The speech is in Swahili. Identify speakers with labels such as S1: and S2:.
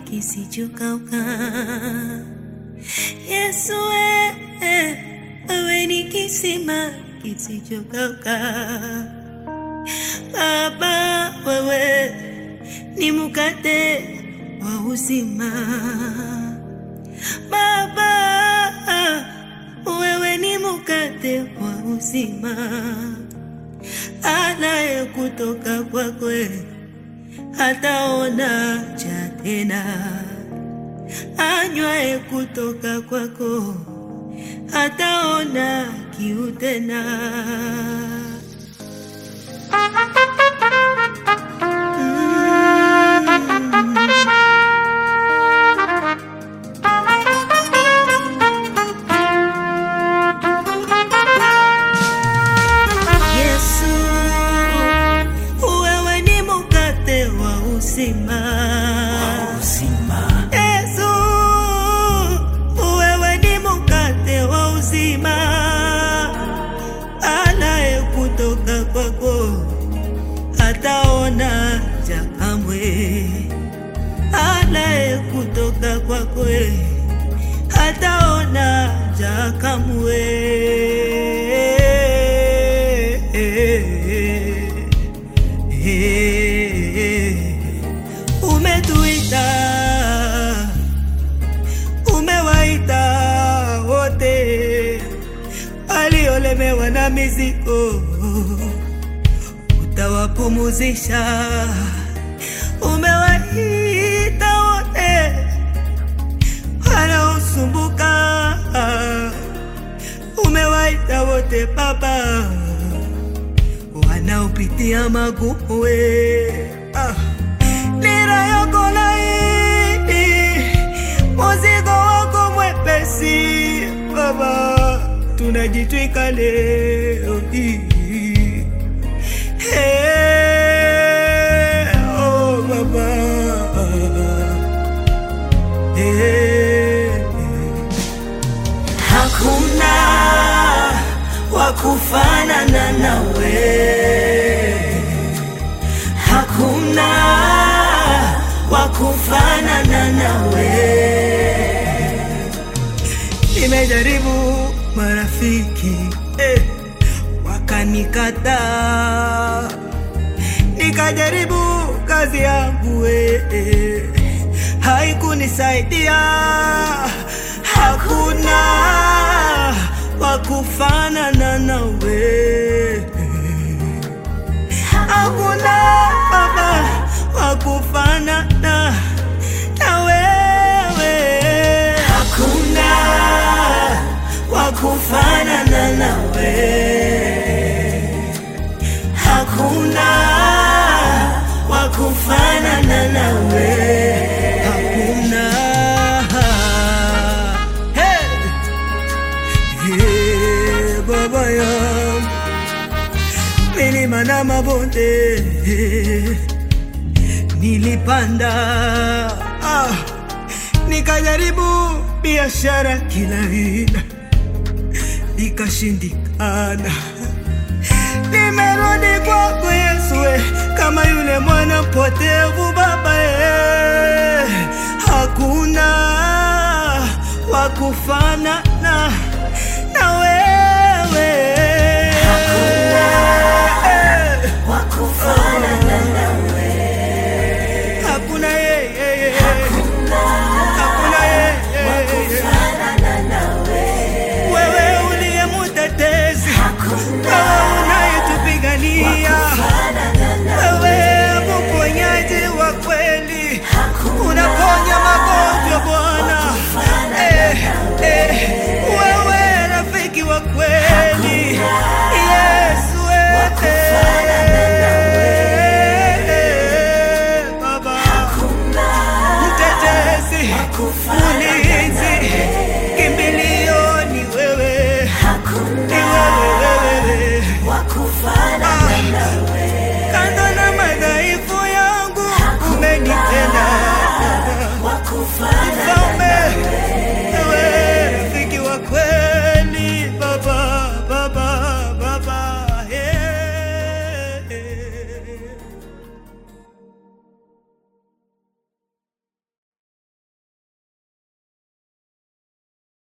S1: kisichokauka. Yesu we, wewe ni kisima kisichokauka. Baba wewe ni mkate wa uzima. Baba wewe ni mkate wa uzima, anaye kutoka kwakwe hataona cha tena, anywaye kutoka kwako hataona kiu tena. Yesu, wewe ni mkate wa uzima. Yesu, wewe ni mkate wa uzima, anaye kutoka kwako hataona njaa kamwe, anaye kutoka kwako hataona njaa kamwe. Umetuita, umewaita wote waliolemewa na mizigo, utawapumuzisha. Umewaita wote wanaosumbuka, umewaita wote Baba wanaopitia magumu we ah. Nira yako laini, muzigo wako mwepesi Baba, tunajitwika leo hii Hey, oh Baba Hey, Hakuna wa kufanana nawe, hakuna wa kufanana nawe. Nimejaribu marafiki eh, wakanikataa, nikajaribu kazi yangu eh, eh, haikunisaidia. Hakuna wa kufanana nawe, hakuna baba wa kufanana na wewe, hakuna wa kufanana nawe, hakuna wa kufanana nawe, hakuna hey! Hey, baba yangu, milima na mabonde nilipanda, ah, nikajaribu biashara kila aina, ikashindikana. Nimerudi kwako Yesu, eh, kama yule mwana mpotevu Baba, eh, hakuna wa kufanana